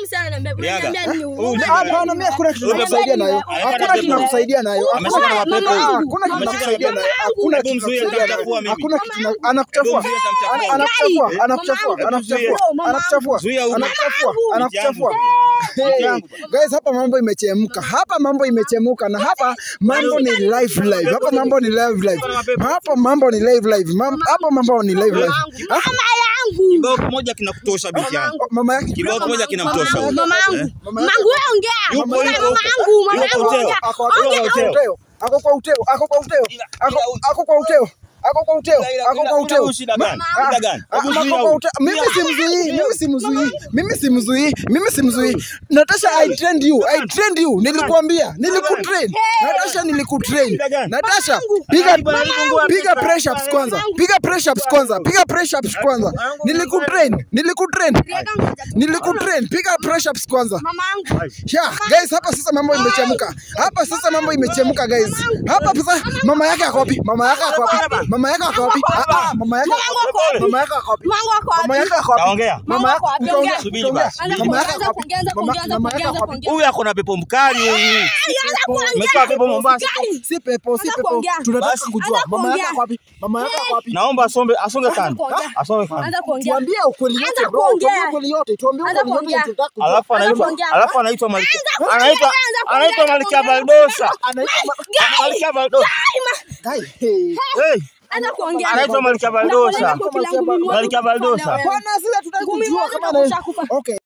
msichana ananiambia Riaga. unaniambia nini? Huyu Unaniambia jamaa- nini? Hapana, mimi hakuna kitu Huyu nakusaidia nayo. jamaa- Hakuna kitu nakusaidia nayo. Ameshika na mapepo. Ah, Hakuna kitu Ameshika na nakusaidia nayo. mapepo. Hakuna Hebu kitu mzuie, nakusaidia nitamchafua nayo. mimi. Hakuna kitu na- anakuchafua. Hebu mzuie, nitamchafua. Ana- Anakuchafua, Gai, anakuchafua, mama anakuchafua, yangu. anakuchafua, Zuia huyu. anakuchafua, anakuchafua. Hey. Hey, guys, hapa mambo imechemka, hapa mambo imechemuka, na hapa mambo ni live live, hapa mambo ni live live, hapa mambo ni live live, Mam- hapa mambo ni live live. Mama yangu. Kibao kimoja kinakutosha binti yangu. Oh, Mama yake Kibao kimoja kinamtosha huyu. Mama yangu. Eh? Mama yangu wewe ongea. Yupo, Mama yupo, yangu, yupo. mama Yupo yangu uteo. ongea. ako Ongea, ako kwa ongea. uteo, ako kwa uteo, ako kwa uteo, Ila- ako ila- ako kwa uteo, ako kwa uteo, Ila- ila- ako kwa ila- uteo. ila shida gani? Ah, Shida gani? ah, Hebu ako zuia kwa huyu. uteo. Mimi simzuii, mimi simzuii, mimi simzuii, mimi simzuii. Natasha, I trained you, I trained you. Nilikuambia, nilikutrain. Natasha, nilikutrain. Shida gani? Natasha, piga Mama yangu. piga press ups kwanza, piga press ups kwanza, piga press ups kwanza. Nilikutrain, nilikutrain, nilikutrain. Piga press ups kwanza. Mama yangu. Yeah, guys, hapa sasa mambo imechemka. Hapa sasa mambo imechemka guys. Hapa sasa mama yake ako wapi? Mama yake ako wapi? Mama yake ako wapi? Ah ah, mama yake ako wapi? Mama yake ako wapi? Mama yangu ako wapi? Mama yake ako wapi? Taongea. Mama yake Mama utaongea. yako Subiri utaongea. basi. Anza Mama yake kuongea, ako wapi? kuongea, Mama kuongea, mama yake kuongea, ako wapi? kuongea. Huyu ako na pepo mkali huyu. Anza kuongea. Umetoa pepo Mombasa. Si pepo, si Anza pepo. kuongea. Tunataka Basi. kujua Anza mama yake kuongea. ako wapi? Mama yake ako wapi? Naomba asombe asonge kando. kuongea. Asonge kando. Anza kuongea. Tuambie ukweli Anza yote bro. kuongea. Tuambie ukweli yote. Tuambie Anza ukweli yote kuongea. tunataka kujua. Alafu anaitwa kuongea. alafu anaitwa Malkia. kuongea. Anaitwa Anza kuongea. anaitwa Anza Malkia kuongea. Baldosa. Anaitwa Malkia Baldosa. Guy. Hey. Hey. Anza kuongea. Anaitwa Malkia Baldosa. Nakueleza kwa kila ngumi moja Malkia kufanya Baldosa. wewe. Bwana sisi tutaki Ngumi kujua moja kama utakufa na kufa. Okay.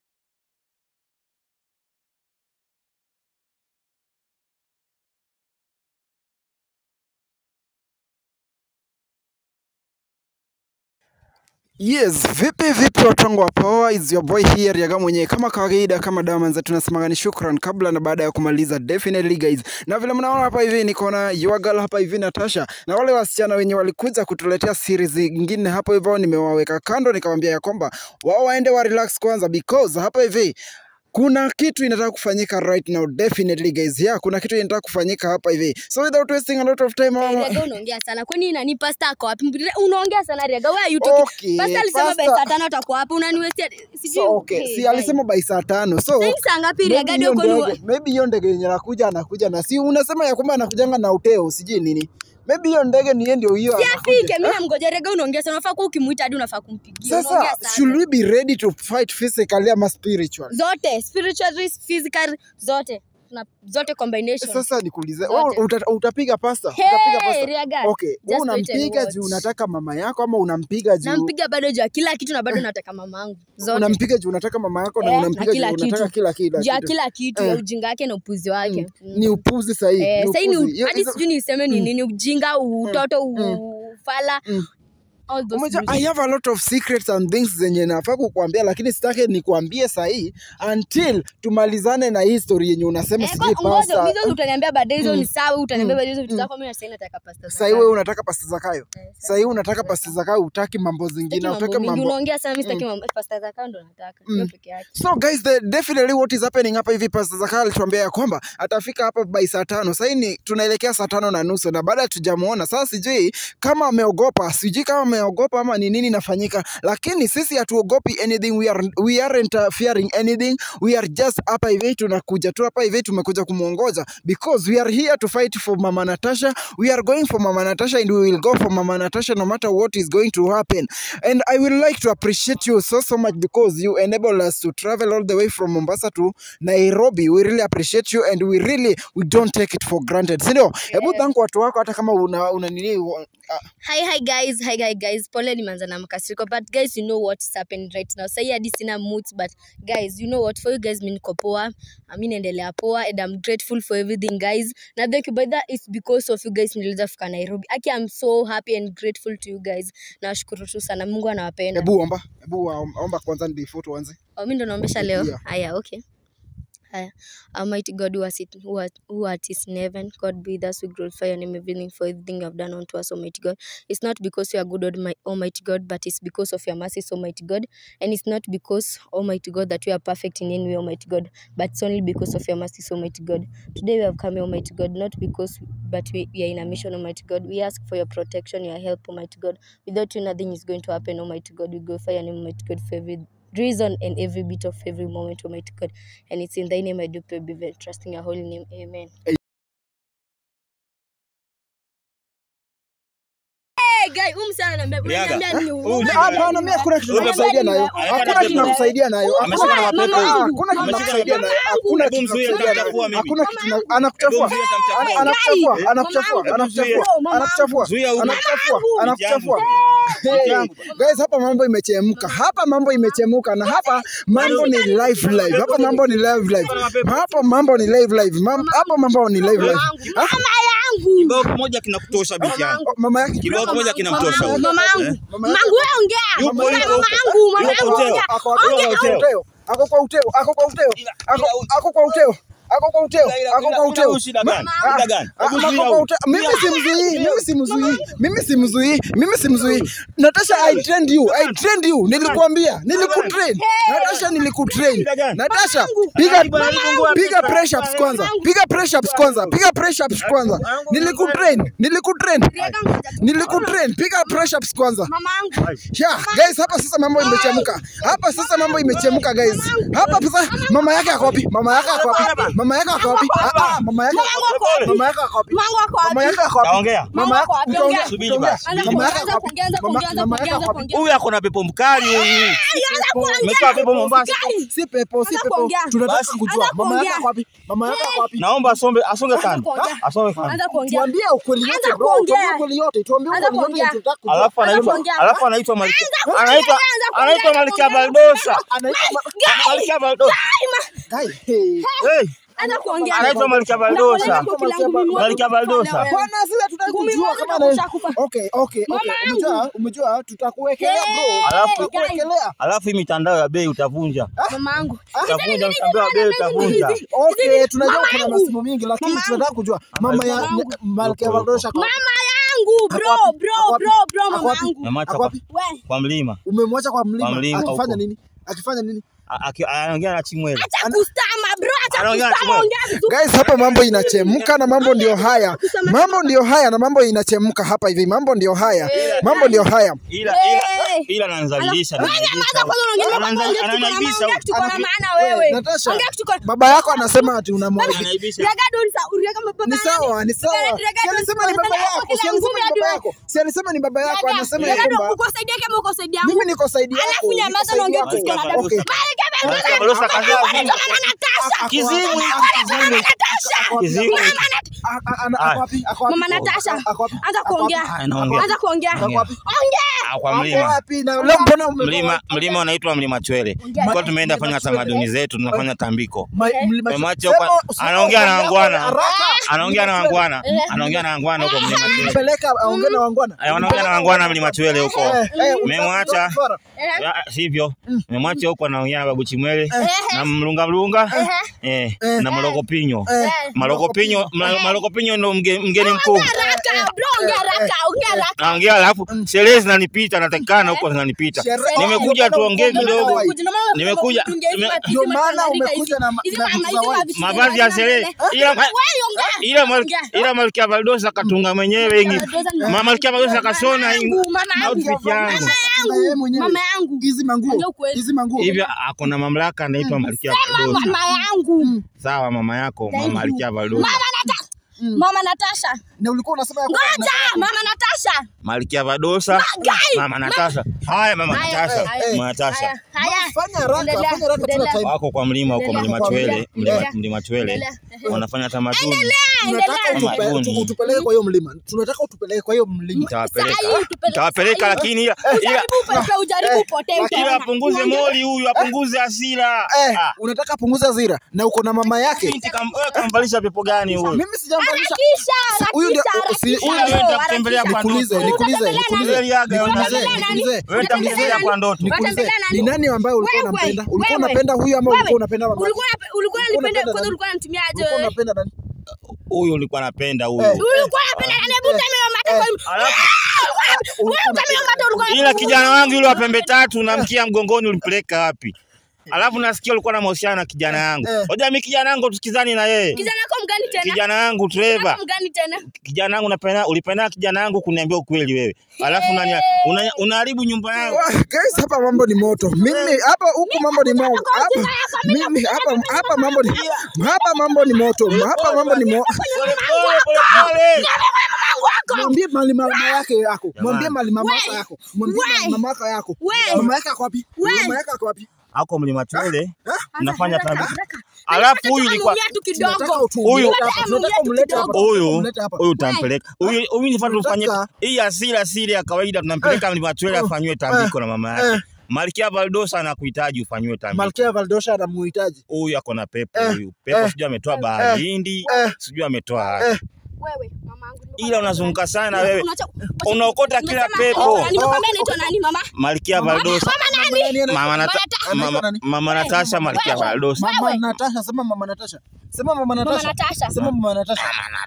Yes, vipi vipi watu wangu wa power, is your boy here Riaga mwenyewe kama kawaida, kama damanza tunasemaga ni shukran kabla na baada ya kumaliza, definitely guys. Na vile mnaona hapa hivi niko na your girl hapa hivi Natasha, na wale wasichana wenye walikuja kutuletea series nyingine hapo hivyo, nimewaweka kando, nikamwambia ya kwamba wao waende wa relax kwanza, because hapa hivi kuna kitu inataka kufanyika right now definitely guys yeah kuna kitu inataka kufanyika hapa hivi so without wasting a lot of time mama Riaga unaongea sana. Kwani nani pasta ako wapi? Unaongea sana Riaga. Where are you talking? Okay, Pasta alisema pasta- by saa tano atakuwa hapa. Unaniwestia sijui. so, okay Hey, si guy. alisema by saa tano so Sasa hivi saa ngapi maybe Riaga hiyo ndio kwani ndege maybe hiyo ndege yenye anakuja anakuja na si unasema ya kwamba anakujanga na uteo sijui nini maybe hiyo ndege ni yeye ndio hiyo si anakuja. afike. Mimi namngoja Riaga unaongea sana. Unafaa kuwa ukimuita hadi unafaa kumpigia. Unaongea sasa sana. should we be ready to fight physically ama spiritual zote spiritual physical zote na zote combination sasa nikuulize Zote. wewe uta, utapiga pasta Hey, utapiga pasta Riaga, okay wewe just wait and unampiga watch. juu unataka mama yako ama unampiga juu nampiga bado juu ya kila kitu na bado nataka mamangu zote unampiga juu unataka mama yako na Eh, unampiga na juu kila unataka kitu. kila kila juu ya kitu. kila kitu Eh. ya ujinga wake na upuzi wake Mm. ni upuzi sahihi Eh, ni sahii ni upuzi. u- Hiyo- hadi hizo- sijui niseme ni nini ujinga utoto ufala Mm. all those Umejua, bullshit. I have a lot of secrets and things zenye nafaa kukuambia lakini sitaki nikuambie sahii until tumalizane na hii story yenye unasema Eh, sijui kwa- ngoja, pasta hizo utaniambia baadaye hizo ni sawa utaniambia baadaye hizo vitu zako mimi sasa nataka pasta za sahii kale. wewe unataka pasta zakayo Eh, sasa sahii unataka pasta zakayo utaki mambo sitaki zingine mambo utaki mingi mambo unaongea sana mimi sitaki mambo pasta za kando nataka hiyo peke yake so guys the, definitely what is happening hapa hivi pasta zakayo alituambia ya kwamba atafika hapa by saa tano sahii ni tunaelekea saa tano na nusu na baada tujamuona sasa sijui kama ameogopa sijui kama ameogopa ama ni nini inafanyika lakini sisi hatuogopi anything we, are, we aren't uh, fearing anything we are just hapa hivi tunakuja tu hapa hivi tumekuja kumwongoza because we are here to fight for mama natasha we are going for mama natasha and we will go for mama natasha no matter what is going to happen and i would like to appreciate you so so much because you enable us to travel all the way from mombasa to nairobi we really appreciate you and we really we don't take it for granted sindio hebu thank watu wako hata kama una, una nini uh, hi hi guys hi hi guys pole nimeanza na mkasiriko but guys you know what's happening right now sahi hadi sina moods but guys you know what for you guys mi niko poa mi naendelea poa and i'm grateful for everything guys na thank you but that is because of you guys niliweza fika nairobi aki i'm so happy and grateful to you guys nawashukuru tu sana mungu anawapenda hebu omba hebu wa- omba kwanza before tuanze oh, mi ndo naombesha leo Yeah. haya okay Haya. Almighty God who, has it, who, art, who art is in heaven, God be with us, we glorify your name, everything for everything you have done unto us, Almighty God. It's not because you are good, Almi- Almighty God, but it's because of your mercies, Almighty God. And it's not because, Almighty God, that we are perfect in any way, Almighty God, but it's only because of your mercies, Almighty God. Today we have come, here, Almighty God, not because, but we, we are in a mission, Almighty God. We ask for your protection, your help, Almighty God. Without you, nothing is going to happen, Almighty God. We glorify your name, Almighty God, for every reason and every bit of every moment, Almighty God. And it's in thy name I do pray, believe, trusting your holy name. Amen. Hey, guy, huyu msichana ananiambia- Liaga. unaniambia nini? Huyu Unaniambia jamaa- Hapana, mimi hakuna kitu Huyu nakusaidia nayo. jamaa- Hakuna Ameshika kitu na nakusaidia nayo. Ameshika na Hakuna- mapepo. Ah, Hakuna kitu Ameshika na nakusaidia nayo. mapepo. Hakuna Hebu kitu mzuie, nakusaidia nayo. nitamchafua mimi. Hakuna kitu na- anakuchafua. Hebu mzuie, nitamchafua. Ana- Anakuchafua, Eh? anakuchafua, Mama anakuchafua, yangu. anakuchafua, Zuia huyu. anakuchafua, anakuchafua. Binti Hey, yangu. guys, hapa mambo imechemka, hapa mambo imechemka, na hapa mambo ni live live, hapa mambo ni live live, hapa mambo ni live live, Mam- hapa mambo ni live live. Ah, Kibao kimoja kinakutosha binti yangu. oh, mama yake Kibao kimoja kinamtosha huyu. Mama yangu. Eh? Mama Mama yangu wewe ongea. Yupo, Mama yupo, yangu, yupo. mama yangu Yupo, ongea. ako Yuko kwa uteo. uteo, ako kwa uteo, ako kwa uteo, ako ako kwa uteo, ako kwa uteo, Ila- ako ila- kwa ila uteo. huyu shida gani? Ah, Shida gani? ah, Hebu ako zuia kwa huyu. uteo. Mimi simzuii, mimi simzuii, mimi simzuii, mimi simzuii. Natasha, I trained you, I trained you. Nilikuambia, nilikutrain. Natasha, nilikutrain. Shida gani? Natasha, piga Mama yangu. piga press ups kwanza, piga press ups kwanza, piga press ups kwanza. Nilikutrain, nilikutrain, nilikutrain. Piga press ups kwanza. Mama yangu. Yeah, guys, hapa sasa mambo imechemka. Hapa sasa mambo imechemka guys. Hapa sasa mama yake ako wapi? Mama yake ako wapi? Mama yake ako wapi? Ah, ah, mama yake ako wapi? Mama yake ako wapi? Mama yangu ako wapi? Mama yake ako wapi? Taongea. Mama yako Mama yako utaongea, wapi? Subiri utaongea. basi. Anza Mama yako kuongea, ako wapi? kuongea, anza Mama- kuongea, anza mama kuongea, yako anza ako wapi? kuongea. Huyu ako na pepo mkali huyu. Umetoa pepo Mombasa. Si pepo, si Anza pepo. kuongea. Tunataka Basi. kujua Anza mama yako kuongea. ako wapi? Mama yako ako wapi? Naomba asombe asonge kando. kuongea. Asonge kando. Anza kuongea. Tuambie ukweli Anza yote bro, kuongea. tuambie ukweli yote, tuambie Anza ukweli yote kuongea. tunataka kujua. Alafu Anza anaitwa kuongea. alafu anaitwa Malkia. kuongea. Anaitwa Anza kuongea. anaitwa Anza Malkia kuongea. Baldosa. Anaitwa Malkia Baldosa. Guy, hey. Hey. Anza kuongea. Anaitwa Malkia Baldosa. Nakueleza kwa kila ngumi moja Malkia Baldosa. wewe. Bwana sisi tutaki Ngumi kujua moja kama utakuwa na ushakufa. Okay, okay, Mama okay. yangu. Umejua, umejua tutakuwekelea bro. Alafu Tutakuwekelea. alafu hii mitandao ya bei utavunja. Mama yangu. Utavunja mitandao ya bei utavunja. Okay, tunajua Mama kuna yangu. masimu mingi lakini Mama tunataka kujua mama ya Mama yangu. Malkia Valdosha kwa Mama yangu bro, Ako wapi? bro, Ako wapi? bro, bro, Ako mama wapi? yangu. Mamacha Ako kwa, wapi? We, kwa mlima. Umemwacha kwa mlima, Kwa mlima akifanya huko. nini? Akifanya nini? A- aki- Anaongea na Chimwele. acha kustama bro, acha Anaongea na kustama, Chimwele. ongea vizuri. Guys, hapa mambo inachemka na mambo ndio haya, mambo ndio haya na mambo inachemka hapa hivi, mambo ndio haya, mambo ndio haya. Ila Hey. ila ila ananizalilisha. Wewe nyamaza kwanza, unaongea mambo, Ananiza- ongea kitu kwa Ananiaibisha maana, ongea huyu. kitu kwa maana Wewe, wewe. Natasha, Ongea kitu kwa baba yako anasema ati unamwaibisha. Ananiaibisha. Uraga don't sa- uraga baba Ni nani? sawa, ni sawa. Uraga Si don't alisema ni sa- baba yako, si kila alisema ngumi ni hadi baba wewe. yako, si alisema ni baba yako, Uraga, anasema uraga ya don't kwamba uko saidia kama uko saidia yangu. mimi niko saidi yako. Alafu niko nyamaza saidi na ongea yako. kitu kwa Malkia adabu. Okay. Malkia Baldosa. Malkia Baldosa kazaa Mama vipi? Natasha. Kiziwi. Mama Natasha. Kiziwi. Mama Nat- A- a- ana- ako wapi? Ako wapi? Mama Natasha. Ako wapi? Anza Ako wapi? kuongea. Haya, naongea. Anza kuongea. Naongea. Ongea. Ah, Kwa Ako mlima. wapi? Na leo mbona ume- Mlima mlima unaitwa Mlima Chwele. Kwa tumeenda fanya tamaduni zetu, tunafanya tambiko. Ma- mlima- Memacho Sema- kwa- sema anaongea na kwa wangwana. haraka. Anaongea na wangwana. Anaongea na wangwana huko Mlima Chwele. Peleka aongee na wangwana. Eh, Wanaongea na wangwana Mlima Chwele huko. Eh, eh, Memwacha. utafara. Ya, Sivyo. Memwacha huko anaongea na Babu Chimwele na mlunga mlunga. Eh, na Maloko Pinyo. Eh, Maloko Pinyo, Ma- Maloko Pinyo ndo mge- mgeni mkuu. Haraka, bro, ongea haraka, ongea haraka. Naongea alafu sherehe zinanipita, natakikana huko zinanipita. Sherehe- Nimekuja Ndio maana tuongee uko- kidogo. Ndio Nimekuja- nime- Ndio maana umekuja na ma- na vitu za white. Mavazi ya sherehe. Ila ila mal- ila Malkia Baldosa katunga mwenyewe ingi. Mama Malkia Baldosa kasona ingi. outfit yangu. Na yeye mwenyewe. Mama yangu. Hizi manguo. Ongea ukweli. Hizi manguo. Hivyo ako na mamlaka anaitwa Malkia Baldosa. Mama yangu. Sawa mama yako, Thank mama you. Malkia Baldosa. Mama Natasha. Mama Natasha. Na ulikuwa unasema ya kwamba Ngoja, Mama Natasha. Malkia Baldosa. Guy. Mama Natasha. Haya mama Haya, Natasha. haya. Mama Natasha. Haya, haya. Fanya haraka, Endelea, fanya haraka tuna endelea. time. Wako kwa mlima huko Endelea. mlima Kwa Chwele, mlima. mlima Endelea. mlima Chwele. Endelea. Wanafanya tamaduni. Tunataka Endelea. utupe- Tamaduni. utu- utupeleke kwa hiyo mlima. Tunataka utupeleke kwa hiyo mlima. Tawapeleka. Sahi, tupeleke Tawapeleka sahi. lakini ila ila Ujaribu upepe, ujaribu upotee, ila utaona. apunguze moli huyu, apunguze hasira. Eh, Ah. unataka punguza hasira na uko na mama yake. Binti kam- wewe kamvalisha pepo gani huyu? Mimi sijamvalisha. Harakisha, Huyu ndio- harakisha, usi- harakisha, huyu ndio bro, nitakutembelea harakisha. kwa Nikuulize, ndoto. nikuulize, Utatembelea nikuulize. nani? Yaga, Nikuulize, Utatembelea nani? nikuulize. Wewe nitamtembelea kwa ndoto. Nikuulize, Utatembelea nani? ni nani ambaye ulikuwa Wewe, unampenda? Ulikuwa wewe. unapenda huyu ama ulikuwa Wewe, unapenda mama? ulikuwa unape- ulikuwa unanipenda unapenda kwanza nani? ulikuwa unanitumiaje Ulikuwa wewe? unapenda nani? Huyu ulikuwa napenda huyu. Eh. Ulikuwa unapenda nani? Hebu tembea mate kwa Alafu Wewe utamia mate ulikuwa ila kijana wangu yule wa pembe tatu na mkia mgongoni ulimpeleka wapi? Alafu nasikia ulikuwa na mahusiano na kijana yangu. Eh. Unajua mimi kijana yangu tusikizani na yeye. Kijana wako mgani tena? Kijana yangu Trevor. Kijana mgani tena? Kijana yangu unapenda ulipenda kijana yangu kuniambia ukweli wewe. Alafu unani- una- unaharibu nyumba yangu. Wa- Guys, hapa mambo ni moto. Mimi hapa huku mambo ni moto. Hapa mimi hapa hapa mambo ni hapa mambo ni moto. Hapa mambo ni moto. Pole pole pole pole. Mwambie mali mama yake yako. Jamani. Mwambie mali mama yako yako. Mwambie We. mali mama yako yako. We. Mama yake ako wapi? We. Mama yake ako wapi? Hako mlima Chwele mnafanya Haraka, tabia. haraka. Alafu huyu ilikuwa Tunamulia tu Tunataka kidogo. utu- Huyu- umlete hapa. Tunataka umlete hapa. huyu Umlete hapa. huyu utampeleka. Huyu huyu nifaa tufanye Tunataka- hii asili asili ya kawaida tunampeleka mlima Chwele eh, afanywe tambiko na mama eh. yake. Malkia Valdosa anakuhitaji ufanywe tambiko. Malkia Valdosha anamuhitaji. Huyu ako na pepo Eh, huyu. Pepo eh, sijui ametoa bahari Hindi, eh. sijui ametoa wapi. Wewe, mamangu. Ila unazunguka sana wewe. Unacha- Unaokota kila Nimesema- pepo. Oh, Nimekwambia naitwa nani mama? Malkia Valdosa. Mama Mama Nata- Anaitwa Mama nani? Mama Natasha Malkia Valdosa. Mama Natasha, sema Mama Natasha. Sema Mama Mama Natasha. Natasha. Sema Mama Natasha.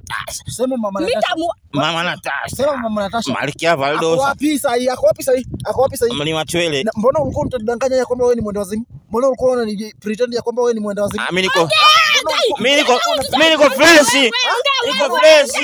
Sema Mama Natasha. Nitamu- Mama Natasha. Sema Mama Natasha. Malkia Ako Valdosa. wapi sahi? Ako wapi sahi? Ako wapi sahi? Mlima Chwele. Na Mbona ulikuwa unatudanganya ya kwamba wewe ni mwenda wazimu? Mbona ulikuwa unani pretend ya kwamba wewe ni mwenda wazimu? Ah, mimi niko mimi niko mimi niko fresh. Niko fresh.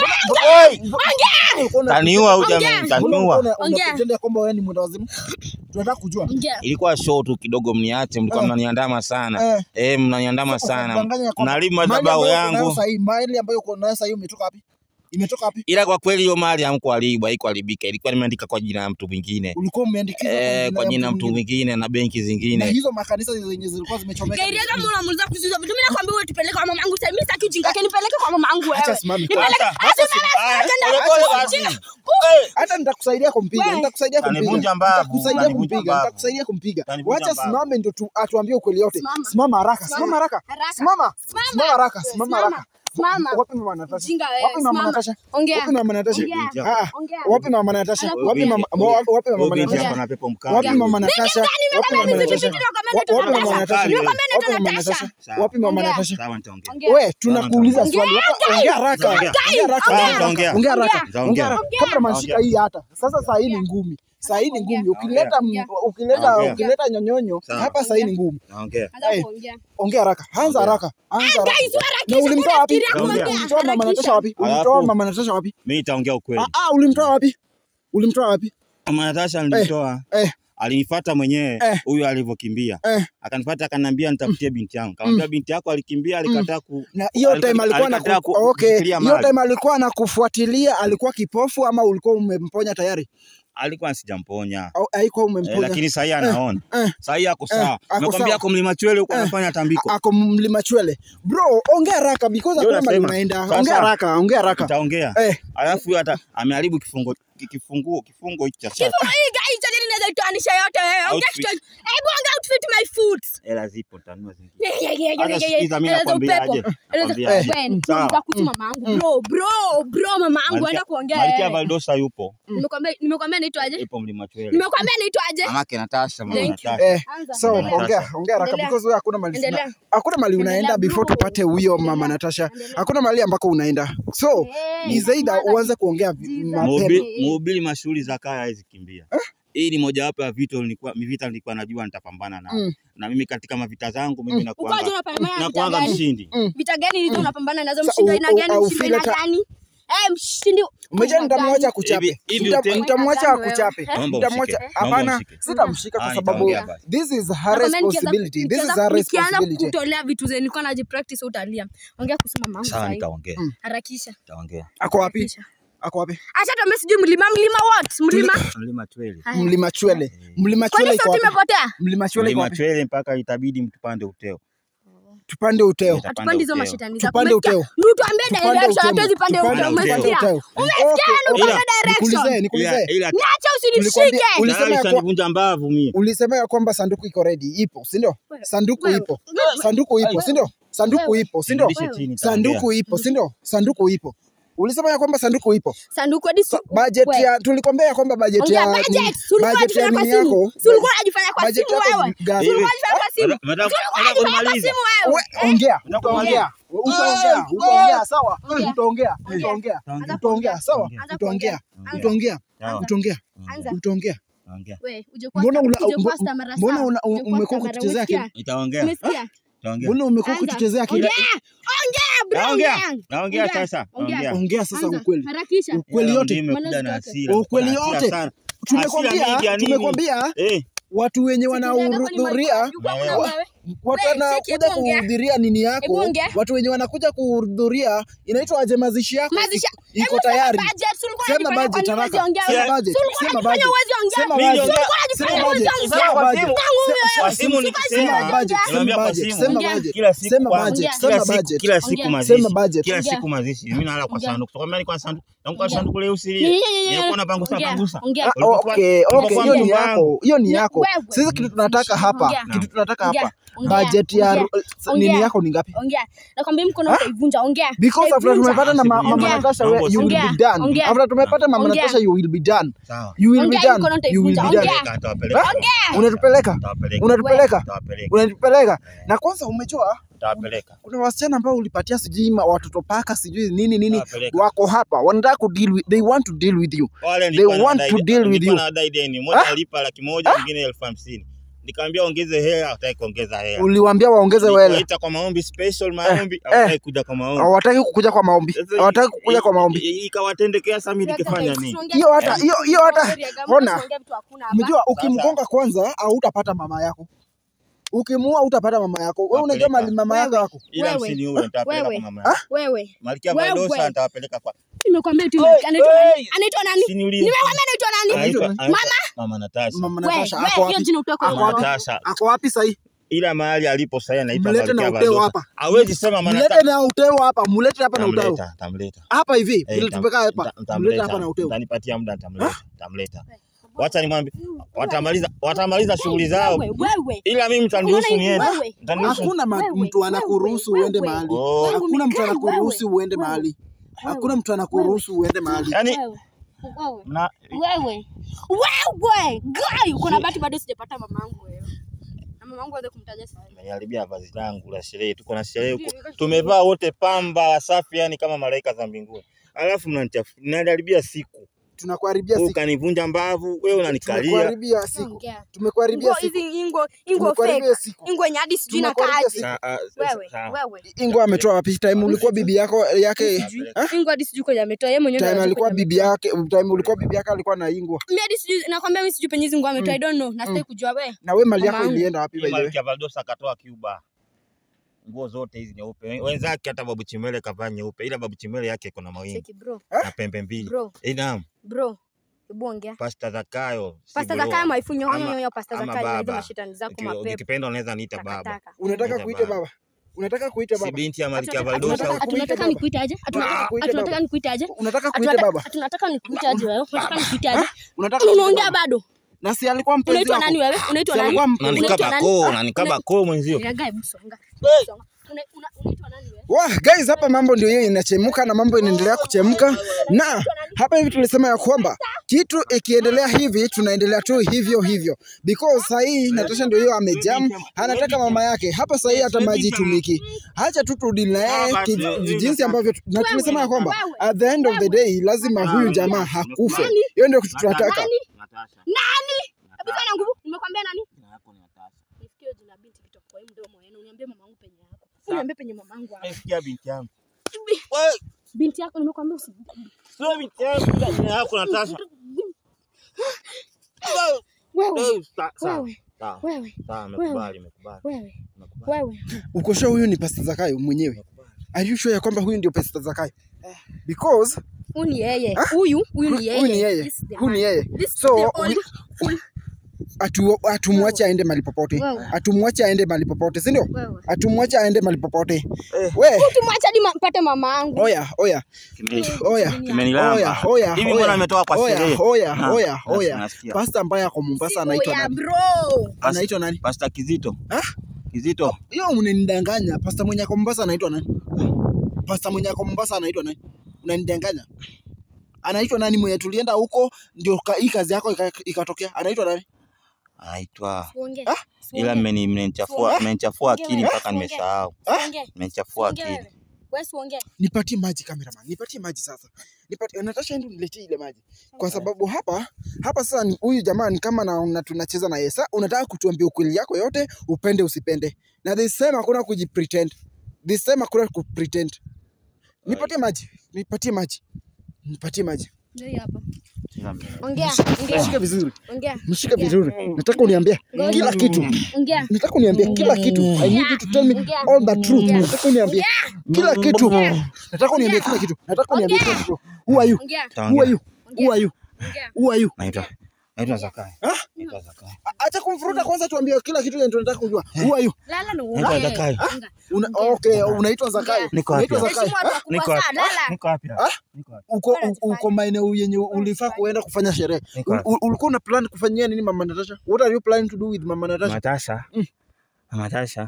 Oi. Ulikuwa una- Taniua huyu Ongea. jamani, Mbona ulikuwa taniua. una- una Ongea. pretend ya kwamba wewe ni mwenda wazimu? Tunataka kujua. Ongea. Ilikuwa show tu kidogo, mniache, mlikuwa Eh. mnaniandama sana. Eh. Eh, mnaniandama sana. Unadanganya ya kwamba- Naribu Mali madhabahu ambayo uko nayo yangu. sahi, mali ambayo uko nayo sahi umetoka wapi? Imetoka wapi? Ila kwa kweli hiyo mali hamkuharibu, haikuharibika. Ilikuwa nimeandika kwa jina la mtu mwingine. Ulikuwa umeandikizwa Eh, kwa ya jina la mtu mwingine. mwingine na benki Na zingine. hizo makanisa zenye zilikuwa zimechomeka. Gairia kama unamuuliza kuhusu hizo vitu, mimi nakwambia wewe tupeleke kwa mamangu sasa. Mimi sitaki ujinga, yake nipeleke kwa mamangu Acha wewe. simame. Nipeleke Sasa, hata Aya, mama pole pole basi. Eh. hata nitakusaidia kumpiga, Wewe. nitakusaidia kumpiga, Utanivunja mbavu, nitakusaidia utanivunja kumpiga, mbavu. nitakusaidia kumpiga. Utanivunja Wacha mbavu. simame ndio tu- atuambie ukweli yote. Simama. Simama haraka, Simama. simama haraka, Haraka. simama, Simama. simama haraka, simama Simama. haraka. Simama. Wapi mama Natasha? Ujinga wewe, Wapi mama simama. Natasha? Ongea. Wapi mama Natasha? Ongea. Ah, Ongea. wapi mama Natasha? Alafu- Wapi mama Huyo wapi wapi Huyo mama binti Natasha? hapa na pepo mkali. Wapi mama Natasha? Wapi mama Mimi Natasha? vitu nakwambia Wa- naitwa Wapi mama Natasha. Natasha? Nimekwambia naitwa Wapi mama Natasha. Natasha? Wapi mama Ongea. Natasha? Sawa, nitaongea. Ongea. We, tunakuuliza Ongea. swali. Wapi- Ongea haraka. Ongea. Ongea haraka. Ongea. Ongea Ongea. haraka. Ongea haraka. Ongea. Ongea haraka. Ongea. Kabla mashika hii hata. Sasa saa hii ni ngumi. Saa hii ni ngumi. Ukileta Ongea. ukileta Ongea. ukileta nyonyonyo Sawa. hapa saa hii ni ngumi. Naongea. Anza Eh. kuongea. Ongea haraka. Anza haraka. Anza haraka. Guys, harakisha, Na ulimtoa wapi? kuna Ongea. kitu Ulimtoa mama harakisha. Natasha wapi? Ulimtoa Alafu- mama Natasha wapi? Mimi nitaongea ukweli. Ah, ah, ulimtoa wapi? Ulimtoa wapi? Mama Natasha nilimtoa. Eh, Alinifuata mwenyewe Eh. huyu alivyokimbia. eh. Akanifuata akaniambia nitafutie binti yangu. Kamwambia binti yako alikimbia alikataa ku Na hiyo alikataa- time alikuwa na alikataa ku- okay, kushikilia hiyo mali. time alikuwa na kufuatilia, alikuwa kipofu ama ulikuwa umemponya tayari? Alikuwa sijamponya. Au haikuwa Eh, umemponya? lakini sasa anaona. eh. Sasa ako sawa. ako Nakwambia sawa. ako mlima Chwele huko Eh. anafanya tambiko. ako mlima chwele bro ongea haraka because Ndio hakuna mali nasema. unaenda Sasa- ongea haraka ongea haraka Nitaongea. eh Alafu huyu hata ameharibu kifungo ki- kifunguo kifungo hichi cha sasa. Kifungo hii guys, acha nini naweza itoanisha yote wewe. Ongea Outfit. kitu. Hebu ongea outfit my foot. Hela zipo tanua zingine. Yeah, yeah, yeah, Hata yeah, yeah, sikiza mimi yeah. nakwambiaje? Eleza upepo. Nakwambiaje? When, Sawa. nitakuhusu mamangu. Bro, bro, bro, mamangu Malkia- enda kuongea. Malkia wewe. Valdosa yupo. Nimekwambia nimekwambia naitwaje? Yupo mlima Chwele. Nimekwambia naitwaje? Mamake Natasha, mama Thank you. Natasha. eh Anza. so Endelea. ongea ongea haraka Endelea. because wewe hakuna mali Endelea. hakuna mali unaenda Endelea, before bro. tupate huyo mama Endelea. Natasha Endelea. hakuna mali ambako unaenda so Eh, ni zaidi mwanza- uanze kuongea vi- Jesus. mapema Mhubiri mhubiri mashughuli za kaya hawezi kimbia. Hii ni mojawapo ya vita nilikuwa vita nilikuwa najua nitapambana na. Mm. Na mimi katika mavita zangu mimi Mm. nakuanga Ukaja unapambana na vita nakuanga gani? mshindi. Vita gani hizo unapambana nazo? Sa- Mshindo u- aina u- gani? au Mshindo feel aina hata- gani? Eh, mshindi. Umejua nitamwacha kuchape. Hivi- hivi Nita- ute- Nitamwacha Wewe. akuchape. Naomba Nitamwacha ushike. Naomba hapana, ushike. sitamshika kwa Ah, sababu nitaongea basi. this is her Nakwambia nikianza- responsibility. This is nikianza- her Nikianza responsibility. kutolea vitu zenye nilikuwa najipractice utalia. Ongea kuhusu mamangu Sawa sasa. nitaongea. Harakisha. Nitaongea. Ako wapi? Harakisha. Ako wapi? Acha tuambie sijui mlima mlima what? Mlima? Mlima Chwele. Haya. Mlima Chwele. Mlima Chwele Kwani iko sauti wapi? imepotea? Mlima Chwele iko Mlima wapi? Chwele mpaka itabidi mtupande uteo. Tupande uteo. Utapanda Hatupandi hizo uteo. mashetani zako. Tupande Umesikia? uteo. Ndio tuambie Tupande direction uteo. hatuwezi pande Tupande uteo. uteo. Umesikia? uteo. Umesikia? Okay, Ndio okay. tuambie direction. Nikuulize, nikuulize. Ila ila Niache Tulikwambia- usinishike. uli- Ulisema tayari ya kwa- utanivunja mbavu mimi. Ulisema ya kwamba sanduku iko ready, ipo, si ndio? Wewe, Sanduku wewe, ipo. wewe. Sanduku ipo, si ndio? Sanduku Wewe. ipo, si ndio? Nirudishe chini nitaongea. Sanduku ipo, si ndio? Sanduku ipo. Ulisema ya kwamba sanduku ipo. Sanduku hadi So, siku- budget wewe. ya tulikwambia ya kwamba budget Ongea ya budget. nini- Si ulikuwa budget ya unajifanya kwa nini simu? yako. Si ulikuwa unajifanya kwa budget simu yako wewe? gani? Si ulikuwa unajifanya kwa simu? Madam- madam- Si ulikuwa madam unajifanya kwa kunimaliza. simu wewe? We, ongea, utaongea. Utaongea, utaongea, sawa? Ongea. Utaongea, Ongea. utaongea. Anza Utaongea, sawa? Anza Utaongea. kuongea. Utaongea. Sawa. Utaongea. Anza. Utaongea. Anza. Utaongea. Naongea. We, uje kwa Mbona una- uje kwa mbo- star mara mbona saba. una- Uje kwa umekuwa star mara- kutuchezea umesikia? akili? Nitaongea. Umesikia? Nitaongea. Mbona umekuwa Anza. kutuchezea kila Ongea. Ongea, bro, Naongea. ongea. Naongea Ongea. sasa. Ongea. Naongea. ongea sasa Anza. ukweli Harakisha. ukweli Ila yote mimi nimekuja na Maneno hasira. Ukweli Kuna hasira yote. sana. tumekwambia Hasira mingi ya nini? tumekwambia Eh, watu wenye Sikiliza, kama ni wanahudhuria Michael, yuko kuna Wa- wewe. watu We, wanakuja cheki, hebu ongea. kuhudhuria nini Hebu yako ongea. watu wenye wanakuja kuhudhuria inaitwa aje mazishi yako Mazisha. iko- iko Hebu sema tayari budget, si ulikuwa sema unajifanya budget kwani huwezi haraka ongea sema wewe? budget Si ulikuwa sema unajifanya budget huwezi ongea? sema Mimi budget niongea- sema Sema budget budget. sema Kwa budget simu. Se- Kwa se- simu se- nikisema. sema budget sema Niambia kwa budget simu. sema Ongea. budget Kila siku sema kwangu. budget Ongea. Kila sema siku budget kila siku Ongea. mazishi. Sema budget. Kila Ongea. siku mazishi. Mimi nalala kwa Ongea. sanduku. Kwa mimi kwa sanduku. Na kwa Ongea. sanduku leusi Yeah, lile. yeah, yeah, yeah. Nilikuwa napangusa Ongea. pangusa. Ongea. Ah, Ulipokuwa- okay, okay, ulipokuwa hiyo ni mjomba yako, wangu. hiyo ni Wewe. yako. Sisi kitu tunataka hapa, Ongea. kitu tunataka Ongea. hapa, Ongea. budget ya Ongea. nini Ongea. yako ni ngapi? Ongea. Nakwambia mkono utaivunja. Ongea. Because after Utaivunja. tumepata na ma- mama Ongea. Natasha, Ongea. we- you will be Ongea. done. Ongea. After tumepata mama Ongea. Natasha, you will be done. Sawa. You will be Ongea, done. mkono You will be utaivunja. done. Ongea. Nitawapeleka. Ah, Unatupeleka, Nitawapeleka. unatupeleka, Nitawapeleka. unatupeleka. Na kwanza umejua Nitawapeleka. kuna wasichana ambao ulipatia sijui ma- watoto paka sijui nini nini, Nitawapeleka. wako hapa wanataka ku deal with, they want to deal with you. Wale They nilikuwa want nadai- to deal with nilikuwa you. nadai deni. Mmoja alipa laki moja, mwingine elfu hamsini. Nikamwambia ongeze hela, hataki kuongeza hela. Uliwaambia waongeze wele, Nikaita kwa maombi special maombi, eh. hawataki kuja kwa maombi. hawataki kukuja kwa maombi, Sasa hawataki i- kukuja kwa i- maombi. i- Ikawatendekea sasa mimi nikifanya nini? Hiyo hata hiyo hiyo hata ona, Ongea vitu hakuna hapa. Mjua ukimgonga kwanza hautapata mama yako. Ukimuua utapata mama yako. Wewe unajua mali mama yako yako. Ila Wewe. msiniue, nitawapeleka Wewe. kwa mama yangu. Wewe. Malkia Wewe. Valdosa nitawapeleka kwa Nimekwambia tu Oi, anaitwa oi. nani? Anaitwa nani? Siniulize. Nimekwambia anaitwa nani? Anaitwa- Mama? anaitwa Mama Natasha. Mama Wewe, Natasha wewe, ako hiyo wapi? jina utoka Ako Mama wapi? Natasha. Ako wapi sasa? Ila mahali alipo sasa anaitwa Mlete na Malkia uteo Valdosa. hapa. Hawezi sema Mama Mlete Natasha. na uteo hapa, mulete hapa na uteo. Tamleta, tamleta. Hapa hivi, Eh, ili tam- tumekaa hapa. nta- Mlete ntamleta. hapa na uteo. Mtanipatia muda nitamleta. Nitamleta. Wacha nimwambie watamaliza watamaliza shughuli zao. Wewe, wewe. Ila mimi mtaniruhusu Unaona hivi, niende. wewe. Mtaniruhusu. Hakuna ma- Wewe, mtu anakuruhusu wewe, uende wewe. mahali. Oh. Hakuna mtu Wewe, anakuruhusu wewe, uende wewe. mahali. Hakuna mtu anakuruhusu uende mahali. Yaani Wewe. Wewe. mna Wewe. Wewe. Guy, uko na bahati bado sijapata mamangu wewe. Na mamangu aweze kumtaja sasa. Umeniharibia vazi langu la sherehe. Tuko na sherehe huko. Tumevaa wote pamba wasafi yani kama malaika za mbinguni. Alafu mnanichafu. Mnaniharibia siku. Tunakuharibia Wewe siku. ukanivunja mbavu, wewe unanikalia. Tumekuharibia siku. Ongea. Tumekuharibia Ingo siku. hizi ingo ingo Tumekuharibia fake. siku. Ingo yenye hadi sijui na Tumekuharibia kaji. siku. Sa- ah, Wewe, sawa. wewe. Ingo ametoa wapi? Time ulikuwa bibi yako yake Tapeleka. Ingo hadi sijui kwenye ametoa yeye mwenyewe. time ndo alikuwa anajua bibi yake, time ulikuwa bibi yake alikuwa na ingwa. Mimi hadi sijui nakwambia mimi sijui penye hizi nguo ametoa. I don't know. Na sitaki kujua wewe. Na we mali yako Mamangu. ilienda wapi by Hii the way? Malkia Valdosa akatoa Cuba. Nguo zote hizi nyeupe. Wenzake hata Babu Chimele kavaa nyeupe, ila Babu Chimele yake iko na mawingu Cheki bro. na pembe mbili. Bro. Eh, naam. Bro. Hebu ongea. Pasta Zakayo. Pasta Sibolo. Zakayo maifunyo Ama- honyo yo pasta ama Zakayo hizo baba. mashitani zako Uki- mapepo. Ukipenda unaweza niita baba. Takataka. Unataka Niita kuita baba. baba? Unataka kuita Si baba? binti ya Malkia Atunataka- Valdosa. Unataka atunataka- kuita Atunataka baba? nikuite aje? Atunataka kuita atunataka baba? nikuite aje? Unataka kuita Atunataka- baba? Atunataka nikuite aje wewe? Unataka nikuite aje? Unataka kuita Unaongea baba? bado? Na si alikuwa mpenzi Unaitwa wako? nani wewe? Unaitwa Si nani? alikuwa mpenzi Unanikaba Unaitwa nani? koo, Ah, unanikaba una- koo mwenzio. Ragai, hebu songa. Songa. Una- una- Unaitwa nani wewe? Wah, guys, hapa mambo ndio hiyo inachemuka na mambo inaendelea kuchemka, na hapa hivi tulisema ya kwamba kitu ikiendelea hivi tunaendelea tu hivyo hivyo, because sahii Natasha ndio hiyo amejam, anataka mama yake hapa sahii, hata maji tumiki, hacha tu turudi na yeye ki- jinsi ambavyo tu- na tulisema ya kwamba at the end of the day lazima huyu jamaa hakufe. Hiyo ndio kitu tunataka. Nani? Natasha. Nani? Hebu fanya nguvu. Nimekwambia nani? Jina lako ni Natasha. Nisikie jina binti kitoka kwa hii mdomo yenu. Uniambie mamangu penye yako. Uniambie penye mamangu hapo. Sikia binti yangu. Wewe, Binti yako nimekwambia usi sio binti yangu, ila jina lako Natasha. wewe. Eh, sa- sawa. Wewe. Sawa. Wewe. Sawa, nimekubali, nimekubali. Wewe. Nimekubali. Wewe. Uko sure huyu ni Pastor Zakayo mwenyewe? Are you sure ya kwamba huyu ndio Pastor Zakayo? Because Huyu ni yeye. Huyu, huyu ni yeye. huyu ni yeye, This is the huyu ni man. yeye. This is So the only- we- atu atumwache aende mahali popote, Wewe. atumwache aende mahali popote, si ndio? Wewe. Atumwache aende mahali popote. We, Tumwacha hadi ma- mpate mama yangu. oya oya Kime- oya Kimenilamba. oya oya Hivi mbona ametoka kwa oya sherehe? oya Na- oya na- oya. nasikia. Pasta ambaye ako Mombasa anaitwa Oya, nani? bro. Anaitwa nani? Pasta Kizito. Ah? Kizito. Hiyo unanidanganya. Pasta mwenye ako Mombasa anaitwa nani? Pasta mwenye ako Mombasa anaitwa nani? Unanidanganya. Anaitwa nani mwenye tulienda huko ndio ka- hii kazi yako ika- ikatokea? Anaitwa nani? Anaitwa Uongee. ila mmeni- mmenichafua mmenichafua akili mpaka nimesahau. Uongee. Mmenichafua Uongee akili. wewe. Wewe si uongee. Nipatie maji cameraman, nipatie maji sasa. Nipatie Natasha, ndio niletee ile maji. Kwa sababu hapa hapa sasa ni- huyu jamaa ni kama na, na tunacheza na yeye. Sasa unataka kutuambia ukweli yako yote, upende usipende. Na this time hakuna kujipretend. This time hakuna kupretend. Nipatie maji, nipatie maji. Nipatie maji. Ndio hii hapa. Ongea, Mshike ongea, vizuri. ongea. Mshike vizuri. Nataka uniambie kila kitu. Ongea. Nataka uniambie kila kitu. I need you to tell me all the truth. Nataka uniambie kila kitu. Nataka uniambie kila kitu. Nataka uniambie kila kitu. Who are you? Ongea. Who are you? Who are you? Ongea. Who are you? Naitwa naitwa Zakai. Ah? Naitwa Zakai. A- Acha kumfuruta kwanza, tuambie kila kitu yenye tunataka kujua. Who are you? Lala na Naitwa uongee. Zakai. Ongea. Una, okay, unaitwa Zakayo. Niko wapi? Unaitwa Zakayo. Heshimu watu Niko wakubwa wapi? sana. Lala. Niko wapi? Ah? Niko wapi? Uko u- uko maeneo yenye ulifaa kuenda kufanya sherehe. Niko U- wapi? u- Ulikuwa una plan kufanyia nini Mama Natasha? What are you planning to do with Mama Natasha? Matasha. Matasha.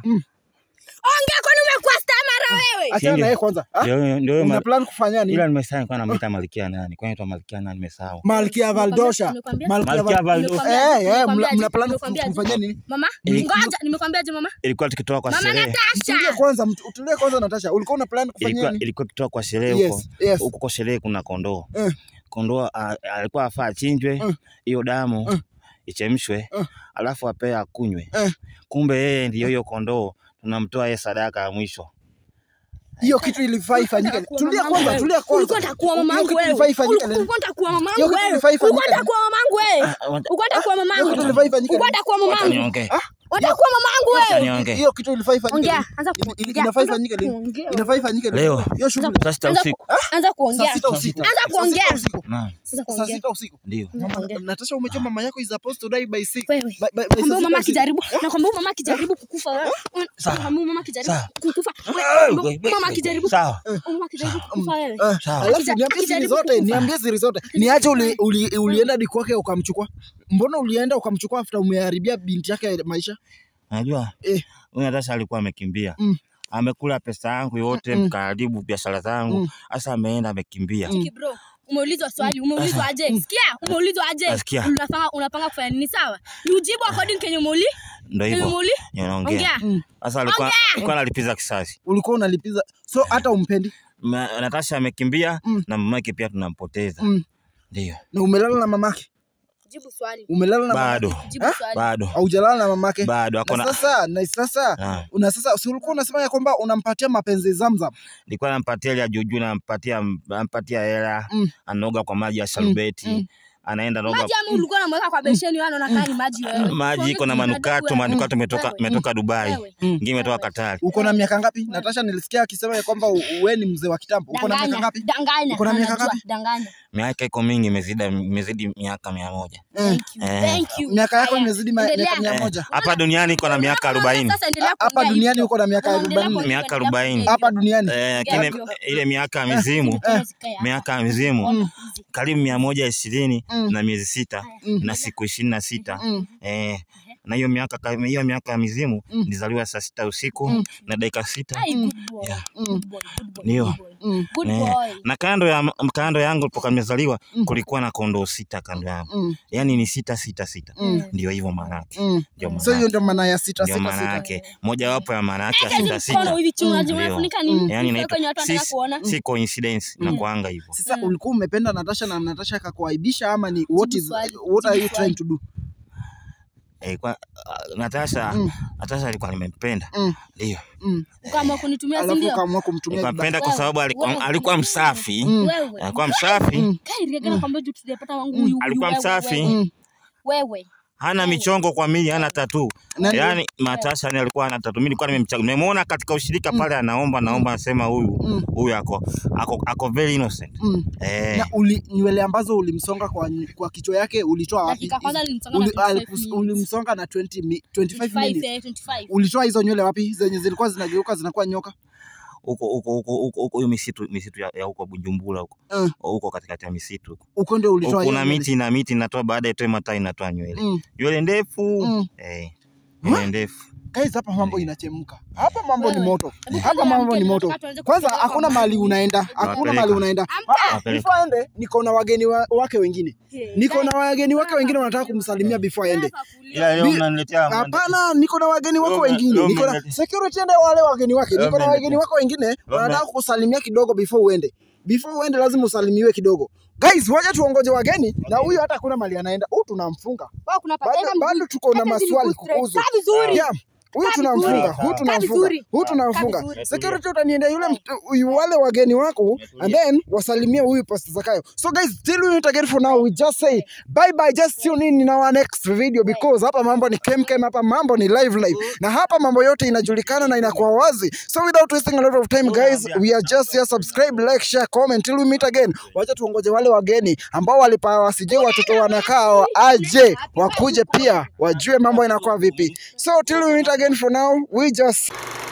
Ongea kwani umekuwa stamara wewe? Achana Ndio. na yeye kwanza. Ah? Ndio ndio Una ma- plan kufanya nini? ila nimesahau nilikuwa namuita Malkia nani? Kwa nini Malkia nani nimesahau? Malkia Valdosha. Nimekwambia- Malkia Malkia Val- Valdosha. Eh, eh, mna- Nimekwambiaje? mna plan Nimekwambiaje? kufanya nini? Mama, Ili- ngoja, nimekwambiaje mama? Ilikuwa tukitoka kwa Mama sherehe. Tulie Natasha. kwanza, mtu- utulie kwanza Natasha. Ulikuwa una plan kufanya Ilikuwa nini? ilikuwa tukitoka kwa sherehe Yes, huko. yes. Huko kwa sherehe kuna kondoo. Eh. Kondoo a- alikuwa afaa achinjwe Eh. hiyo damu Eh. ichemshwe Eh. alafu apewe akunywe. Eh. Kumbe yeye ndiyo hiyo kondoo tunamtoa yeye sadaka ya mwisho. Hiyo kitu ilifaa ifanyike. Kuwa Tulia mamangu kwanza, wewe. tulia kwanza. Ulikuwa utakuwa Hiyo mamangu kitu wewe. ilifaa ifanyike leo. Ulikuwa utakuwa mamangu Hiyo kitu wewe. ilifaa ifanyike Ulikuwa leo. utakuwa mamangu wewe. Ah, wacha- Ulikuwa utakuwa Hiyo mamangu. kitu ilifaa ifanyike Ulikuwa leo. utakuwa wacha mamangu. niongee. Utakuwa mamangu Wacha wewe. niongee. Hiyo kitu ilifaa ifanyike Ongea, leo. anza Ili- ili- kuongea. Inafaa Anza ifanyike leo. kuongea. Inafaa ifanyike Leo. Hiyo shughuli. Saa sita Anza usiku. ku- Anza kuongea. Saa sita usiku. Anza Saa kuongea. sita usiku. Naam, Anza Saa kuongea. sita usiku. ndio. Anza kuongea. Natasha umejua mama yako is supposed to die by six. Wewe. By- by- by Nakwambia saa huyu mama sita usiku. akijaribu, nakwambia huyu mama akijaribu kukufa wewe. Nakwambia huyu mama akijaribu Sawa. kukufa. Wewe, Ah, huyu mama akijaribu Sawa. huyu mama akijaribu kukufa wewe. Eh, Sawa. Alafu Akija- niambie siri akijaribu zote, kukufa. niambie siri zote. Niache uli, uli, ulienda hadi kwake ukamchukua. Mbona ulienda ukamchukua after umeharibia binti yake maisha? Unajua Eh. huyu Natasha alikuwa amekimbia. Mm. Amekula pesa yangu yote, Mm. mkaharibu biashara zangu. Mm. Sasa ameenda amekimbia. Chiki bro. Umeulizwa swali, umeulizwa aje? Sikia, umeulizwa aje? Nasikia. Unapanga unapanga kufanya nini sawa? Ni ujibu according kenye umeuli? Ndio Kenye hivyo. umeuli? Naongea. Ongea. Mm. Sasa alikuwa alikuwa analipiza kisasi. Ulikuwa unalipiza. So hata umpendi. Ma- Natasha amekimbia Mm. na mamake pia tunampoteza. Mm. Ndio. Na umelala na mamake? Jibu swali. Umelala na Bado. mamake? Jibu Ha? swali. Bado. Haujalala na mamake? Bado Na hakuna. sasa, na sasa Naam. una sasa si ulikuwa unasema ya kwamba unampatia mapenzi Zamzam. Nilikuwa nampatia ile ya juujuu, nampatia nampatia hela, Mm. anaoga kwa maji ya sharubeti, mm. anaenda naoga Maji ama ulikuwa unamweka kwa besheni wewe unaona kama ni maji wewe. maji iko na Tuongee manukato, wewe. manukato imetoka Wewe. imetoka Dubai, Wewe. ingine imetoka Katari. Uko na miaka ngapi? Natasha nilisikia akisema ya kwamba u- wewe ni mzee wa kitambo. Uko na miaka Danganya, ngapi? Danganya. Uko na miaka Anajua, ngapi? Danganya. Miaka iko mingi, imezidi imezidi miaka mia moja. Eh. Thank you. Eh. Thank you. Miaka yako Haya, imezidi ma- endelea. miaka mia moja. Hapa duniani iko na miaka arobaini. Sasa endelea Hapa kuongea duniani hivyo. uko na miaka Endelea 40. kuongea, Miaka endelea arobaini. kuongea Hapa hivyo. duniani. Eh, lakini Hivyo. ile miaka ya mizimu, Mikono zikae hapa. miaka ya mizimu Hizi. karibu mia moja ishirini Mm. na miezi sita Mm. na siku ishirini na sita Mm. eh, na hiyo miaka ka- hiyo miaka ya mizimu Mm. nilizaliwa saa sita usiku Mm. na dakika sita Ai, good boy. Yeah. Good boy, good boy, Ndio. good boy. Mm. Good Eh, boy. na kando ya kando yangu toka nimezaliwa Mm. kulikuwa na kondoo sita kando yangu, Mm. yaani ni sita sita sita, Mm. ndio hivyo maana yake, Mm. ndio maana So hiyo yake. ndio maana ya sita ndio sita maana sita. yake, mojawapo ya maana yake ya Hizi sita sita, mkono hivi chini, unajua Ndio. unafunika nini? yaani Usiweke inaitwa kwenye watu wanataka si, kuona. si coincidence Mm. inakuanga hivyo. Sasa Mm. ulikuwa umependa Natasha na Natasha akakuaibisha ama ni what Jibu is swali, what are jibu you swali. trying to do? Eh, kwa uh, Natasha Mm. Natasha alikuwa nimempenda, Mm. ndio Mm. Ukaamua kunitumia si Alafu ndio? ukaamua kumtumia vibaya. nikampenda kwa Wewe, sababu alikuwa, wewe, alikuwa wewe, msafi, Mm. Wewe. alikuwa msafi, Mm. Kai Riega kwamba juu tujapata wangu Mm. huyu. Alikuwa wewe, msafi. wewe. Mm. Wewe. hana michongo kwa mili, hana tatu. Nani- Yaani Natasha ni alikuwa hana tatu. Mimi nilikuwa nimemchagua. Nimemuona katika ushirika pale anaomba naomba anasema huyu Mm. huyu ako ako ako very innocent. Mm. Eh. Na uli, nywele ambazo ulimsonga kwa, kwa kichwa yake ulitoa wapi? Dakika kwanza nilimsonga na Uli- 25 alikus- minutes. Ulimsonga na 20 mi- 25 25, minutes. eh, 25. Ulitoa hizo nywele wapi? Zenye zilikuwa zinageuka zinakuwa nyoka? Huko huko huko huko huko hiyo misitu misitu ya ya huko Bujumbura huko. Mm. Huko katikati ya misitu huko. Uko ndio ulitoa Huko hiyo kuna nywele. miti na miti inatoa baada ya itoe matai inatoa nywele. Mm. Nywele ndefu. Mm. Eh. Nywele ndefu. guys hapa mambo inachemka hapa mambo ni moto hapa mambo ni moto kwanza hakuna mahali unaenda hakuna Wapeleka. mahali unaenda Ah, ah, Wapeleka. before aende niko na wageni wa, wake wengine niko na wageni wake wengine wanataka kumsalimia before aende Ila leo Bi- mnaniletea Hapana, niko na wageni wako Leo wengine, leo niko na mnalete- security ende wale wageni wake, Leo niko na mnalete- wageni wako wengine wanataka mna- kusalimia kidogo before uende. Before uende lazima usalimiwe kidogo. Guys, wacha tuongoje wageni na huyu hata hakuna mali anaenda. Huyu tunamfunga. Bado, bado tuko na maswali kukuhusu. Yeah. Huyu tunamfunga, huyu tunamfunga, vizuri. huyu tunamfunga. Security utaniendea yule mt- huyu wale wageni wako and then wasalimie huyu Pastor Zakayo. So guys, till we meet again for now, we just say bye bye, just tune in in our next video because hapa mambo ni kem kem, hapa mambo ni live live. Na hapa mambo yote inajulikana na inakuwa wazi. So without wasting a lot of time guys, we are just here subscribe, like, share, comment till we meet again. Wacha tuongoje wale wageni ambao walipa wasije watoto wanakaa aje wakuje pia wajue mambo inakuwa vipi. So till we meet again for now, we just